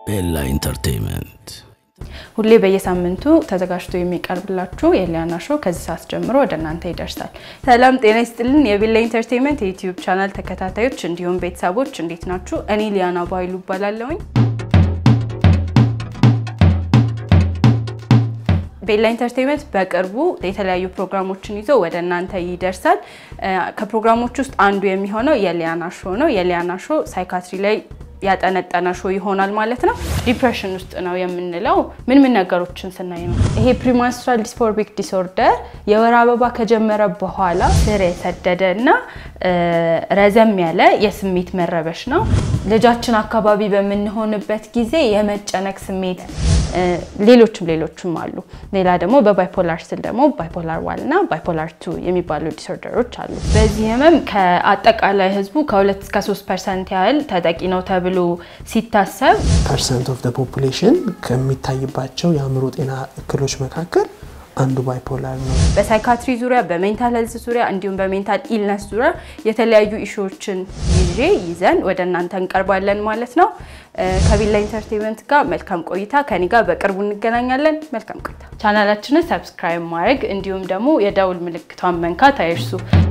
ኤላ ኢንተርቴይንመንት ሁሌ በየሳምንቱ ተዘጋጅቶ የሚቀርብላችሁ የሊያና ሾው ከዚህ ሰዓት ጀምሮ ወደ እናንተ ይደርሳል። ሰላም ጤና ይስጥልን። የቤላ ኢንተርቴይንመንት የዩቲዩብ ቻናል ተከታታዮች እንዲሁም ቤተሰቦች እንዴት ናችሁ? እኔ ሊያና ባይሉ እባላለሁኝ። ቤላ ኢንተርቴይንመንት በቅርቡ የተለያዩ ፕሮግራሞችን ይዞ ወደ እናንተ ይደርሳል። ከፕሮግራሞች ውስጥ አንዱ የሚሆነው የሊያና ሾው ነው። የሊያና ሾው ሳይካትሪ ላይ ያጠነጠነ ሾው ይሆናል ማለት ነው። ዲፕሬሽን ውስጥ ነው የምንለው ምን ምን ነገሮችን ስናይ ነው። ይሄ ፕሪማንስትራል ዲስፎርሚክ ዲስኦርደር የወር አበባ ከጀመረ በኋላ ስር የሰደደ እና ረዘም ያለ የስሜት መረበሽ ነው። ልጃችን አካባቢ በምንሆንበት ጊዜ የመጨነቅ ስሜት ሌሎችም ሌሎችም አሉ። ሌላ ደግሞ በባይፖላር ስል ደግሞ ባይፖላር ዋን እና ባይፖላር ቱ የሚባሉ ዲስኦርደሮች አሉ። በዚህ ህመም ከአጠቃላይ ህዝቡ ከሁለት እስከ ሶስት ፐርሰንት ያህል ተጠቂ ነው ተብሎ ሲታሰብ ፐርሰንት ኦፍ ፖፑሌሽን ከሚታይባቸው የአእምሮ ጤና እክሎች መካከል አንዱ ባይፖላር ነው። በሳይካትሪ ዙሪያ በሜንታል ሄልዝ ዙሪያ እንዲሁም በሜንታል ኢልነስ ዙሪያ የተለያዩ ኢሹዎችን ይዤ ይዘን ወደ እናንተ እንቀርባለን ማለት ነው። ከቤላ ኢንተርቴንመንት ጋር መልካም ቆይታ። ከኔ ጋር በቅርቡ እንገናኛለን። መልካም ቆይታ። ቻናላችንን ሰብስክራይብ ማድረግ እንዲሁም ደግሞ የደውል ምልክቷን መንካት አይርሱ።